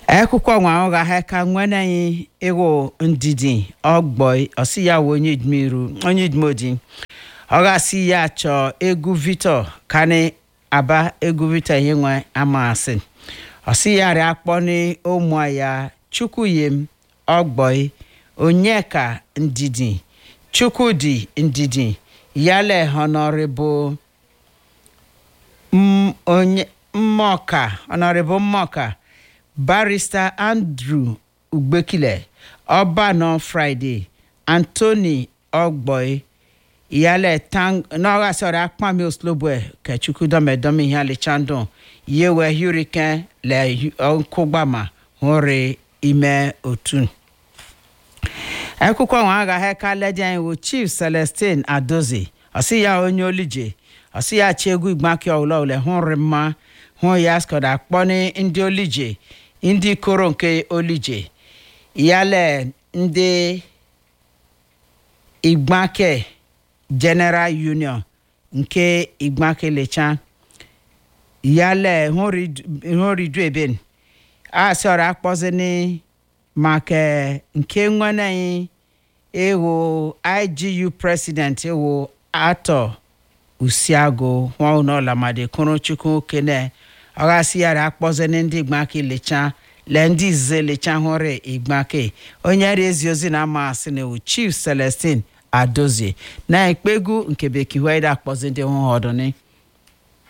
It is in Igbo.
akwụkwọ nwa ụgha ha ka nweneghị ịwụ ndidi ọgbọ ọsị ya wụ onye idmiru onye idmodi ọ gasị ya chọọ egwu victor kani aba egwu victor ihe nwe amasị ọsị ya rịa akpọ ní ụmụ ya chukwuyem ọgbọ onyeka ndidi chukwudi ndidi yale honorable m onye mmọka honorable mmọka barrister andrew ugbekile ọbanọ friday anthony ọgbọị ìyálẹ̀ tang n'ọ̀rọ̀ sọ̀rọ̀ akpami oslobo kẹ̀chukwu dọ́mẹ̀dọ́mẹ̀ ihe alichandon yewe hurricane lẹ̀ nkụgbama hụrụ ime otu akwụkwọ nwa agha heka ledi anyị wụ chief celestine adozi ọsị ya onye olije ọsị ya chi egwu igbaki ọwụla ule hụrụ mma hụ ya skọda akpọ ndị olije ndị koro nke olije yale ndị igbake general union nke igbake lecha yale hụridu eben a sọrọ akpọzini maka nke nwanne ewu igu president ewu atọ usiago nwaụnọlamade kụrụ chukwu kene ọghasị yara akpọzini ndị igbake lecha le ndị izize lecha hụrụ igbake onye rezi ozi na amasị na ewu chief celestine adozie na ekpegwu nke bekee wee akpọzi ndị hụ ọdụni